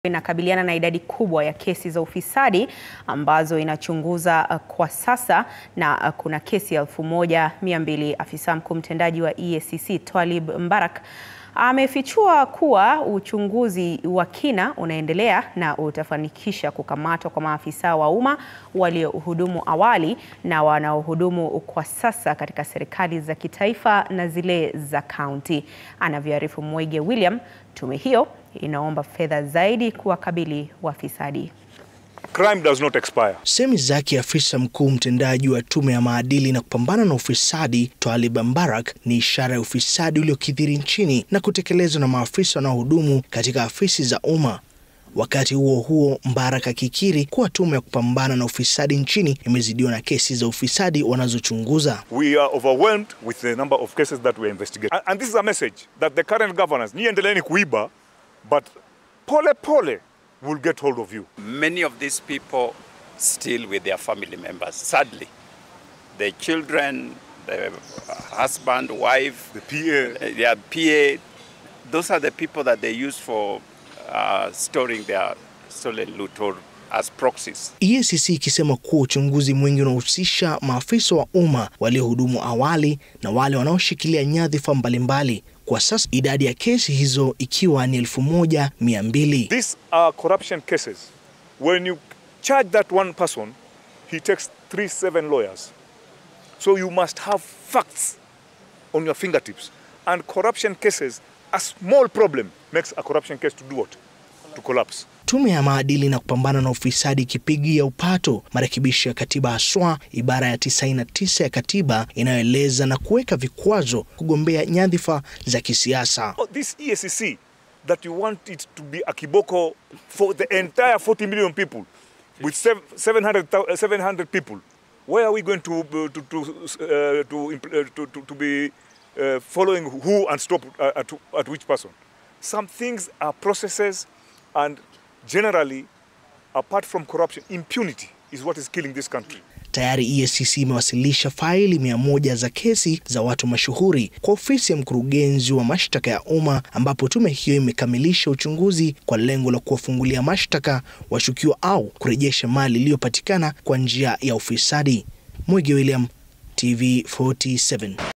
inakabiliana na idadi kubwa ya kesi za ufisadi ambazo inachunguza uh, kwa sasa na uh, kuna kesi elfu moja mia mbili. Afisa mkuu mtendaji wa EACC Twalib Mbarak amefichua kuwa uchunguzi wa kina unaendelea na utafanikisha kukamatwa kwa maafisa wa umma waliohudumu awali na wanaohudumu kwa sasa katika serikali za kitaifa na zile za kaunti. Anavyoarifu Mwege William, tume hiyo inaomba fedha zaidi kuwakabili wafisadi. Crime does not expire. Semi zake afisa mkuu mtendaji wa tume ya maadili na kupambana na ufisadi Twalib Mbarak ni ishara ya ufisadi uliokithiri nchini na kutekelezwa na maafisa wanaohudumu katika afisi za umma. Wakati huo huo, Mbarak akikiri kuwa tume ya kupambana na ufisadi nchini imezidiwa na kesi za ufisadi wanazochunguza. We are overwhelmed with the number of cases that we investigate. And, and this is a message that the current governors, ni endeleeni kuiba, but pole pole will get hold of you. Many of these people still with their family members, sadly. The children, the husband, wife, The PA, their PA, those are the people that they use for uh, storing their stolen loot or as proxies. EACC ikisema kuwa uchunguzi mwingi unahusisha maafisa wa umma waliohudumu awali na wale wanaoshikilia nyadhifa mbalimbali. Kwa sasa idadi ya kesi hizo ikiwa ni elfu moja mia mbili. these are corruption cases. When you charge that one person, he takes three, seven lawyers. So you must have facts on your fingertips. And corruption cases, a small problem makes a corruption case to do what? To collapse. Tume ya maadili na kupambana na ufisadi ikipigia upato marekebisho ya katiba haswa ibara ya 99 ya katiba inayoeleza na kuweka vikwazo kugombea nyadhifa za kisiasa. Oh, this EACC that you want it to be a kiboko for the entire 40 million people with sev- 700, thou- uh, 700 people. Where are we going to uh, to to uh, to, impl- uh, to, to, to be uh, following who and stop uh, at, at which person? Some things are processes, and generally, apart from corruption, impunity is what is killing this country. Tayari EACC imewasilisha faili mia moja za kesi za watu mashuhuri kwa ofisi ya mkurugenzi wa mashtaka ya umma, ambapo tume hiyo imekamilisha uchunguzi kwa lengo la kuwafungulia mashtaka washukiwa au kurejesha mali iliyopatikana kwa njia ya ufisadi. Mwege William, TV 47.